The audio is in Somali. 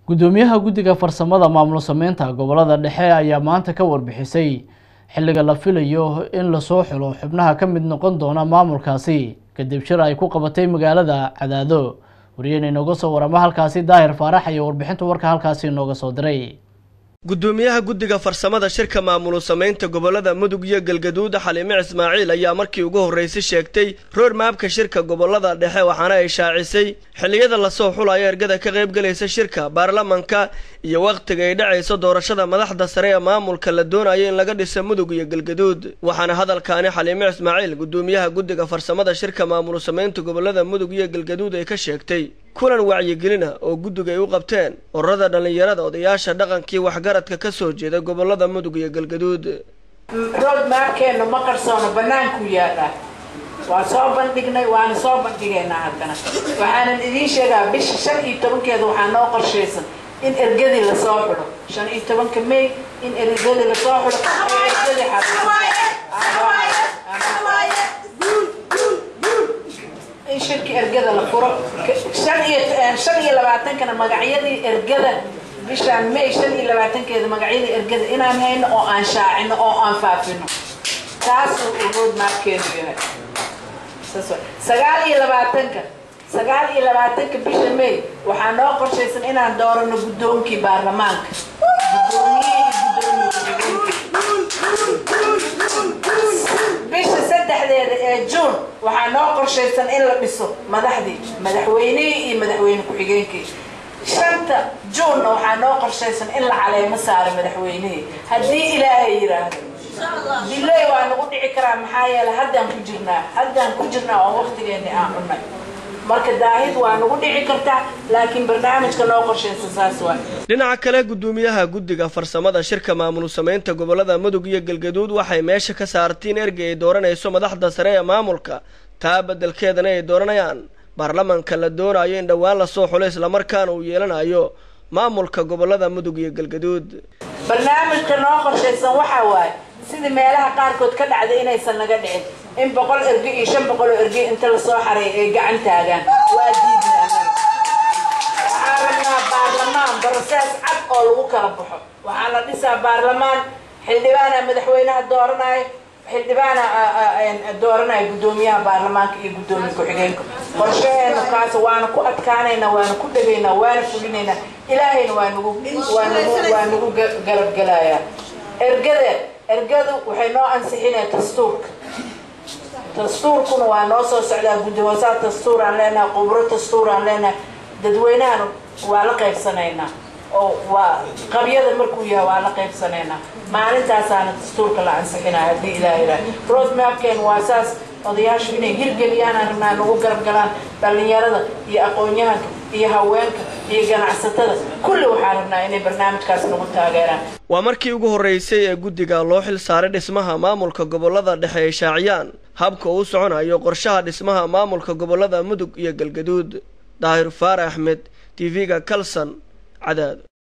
gudoomiyaha guddiga farsamada maamul sameynta gobolada dhexe ayaa maanta ka warbixisay xilliga la filayo in lasoo xulo xubnaha ka mid noqon doona maamulkaasi kadib shir ay ku qabatay magaalada cadaado wariyeen inooga soo warama halkaasi daahir faarax iyo warbixinta warka halkaasi inooga soo diray gudoomiyaha guddiga farsamada shirka maamulu samaynta gobolada mudug iyo galgaduud xaliime ismaaciil ayaa markii ugu horreysay sheegtay roor maabka shirka gobolada dhexe waxaana ay shaacisay xilliyada lasoo xulayo ergada ka qaybgalaysa shirka baarlamanka iyo wakhtiga ay dhacayso doorashada madaxda sare ee maamulka la doonayo in laga dhisa mudug iyo galgaduud waxaana hadalkaani xaliime ismaaciil gudoomiyaha guddiga farsamada shirka maamulu samaynta gobolada mudug iyo galgaduud ay ka sheegtay kulan wacyigelina oo guddiga ay u qabteen ururada dhallinyarada odayaasha dhaqankii waxgaradka ka soo jeeda gobolada mudug iyo galgaduud rood maabkeennu ma qarsoono bannaanku yaallaa waa soo bandhignay waana soo bandhigaynaa haddana waxaanan idiin sheegaa bisha shan iyo tobankeeda waxaa noo qorshaysan in ergadii lasoo xulo shan iyo tobanka may in ergadii lasoo xulo ee ergadii in shirki ergada la furo shan iyo shan iyo labaatankana magacyadii ergada bishaan may shan iyo labaatankeeda magacyadii ergada inaan hayno oo aan shaacino oo aan faafino taasuu uu road maabkeenu yahay sagaal iyo labaatanka sagaal iyo labaatanka bisha may waxaa noo qorshaysan inaan doorano guddoonkii baarlamaanka bisha saddexdeeda ee juun waxaa noo qorshaysan in la dhiso madaxdii madaxweynihii iyo madaxweyne ku-xigeenkii shanta juunna waxaa noo qorshaysan in la caleemo saaro madaxweynihii haddii ilaahay yidhaahdo diley waa nagu dhici karaa maxaa yeele haddaan ku jirnaa haddaan ku jirnaa oo waktigeeni aan cunnay marka daahid waa nagu dhici kartaa laakiin barnaamijka noo qorshaysan saas waa dhinaca kale gudoomiyaha guddiga farsamada shirka maamul samaynta gobolada mudug iyo galgaduud waxay meesha ka saartay in ergey ay dooranayso madaxda sare ee maamulka taa beddelkeedana ay dooranayaan baarlamanka la doonayo in dhowaan lasoo xulo islamarkaana uu yeelanayo maamulka gobolada mudug iyo galgaduud barnaamijka noo qorshaysan waxaa waaye sidii meelaha qaarkood ka dhacday inaysan naga dhicin in boqol erge iyo shan boqol oo erge inta lasoo xaray ay gacan taagaan waa diidna waxaa rabnaa baarlamaan barosees cad oo lagu kala baxo waxaa la dhisaa baarlamaan xildhibaana madaxweynaha dooranayo xildhibaana dooranaya guddoomiyaha baarlamaanka iyo guddoomiye ku-xigeenka qorshaheena kaas waana ku adkaanaynaa waana ku dhegaynaa waana fulinaynaa ilaahayna waa nagu waa nagu waa nagu garabgelayaa ergada ergadu waxay noo ansixinaya dastuurka dastuurkuna waa noo soo socdaa guddi hoosaad dastuuraan leenahay qubro dastuuraan leenahay dadweynahana waa la qaybsanaynaa oo waa qabyada markuu yahay waa la qaybsanaynaa maalintaasaana dastuurka la ansixinaya haddii ilaah ilaah road mapken waa saas odayaashu inay hirgeliyaan aragnaa nagu garab galaan dhallinyarada iyo aqoon-yahanka iyo haweenka iyo ganacsatada kulli waxaa rabnaa inay barnaamijkaas nagu taageeraan waa markii ugu horreysay ee guddiga loo xil saaray dhismaha maamulka gobolada dhexe ay shaaciyaan habka uu soconayo qorshaha dhismaha maamulka gobolada mudug iyo galgaduud daahir faare axmed t v-ga kalson cadaado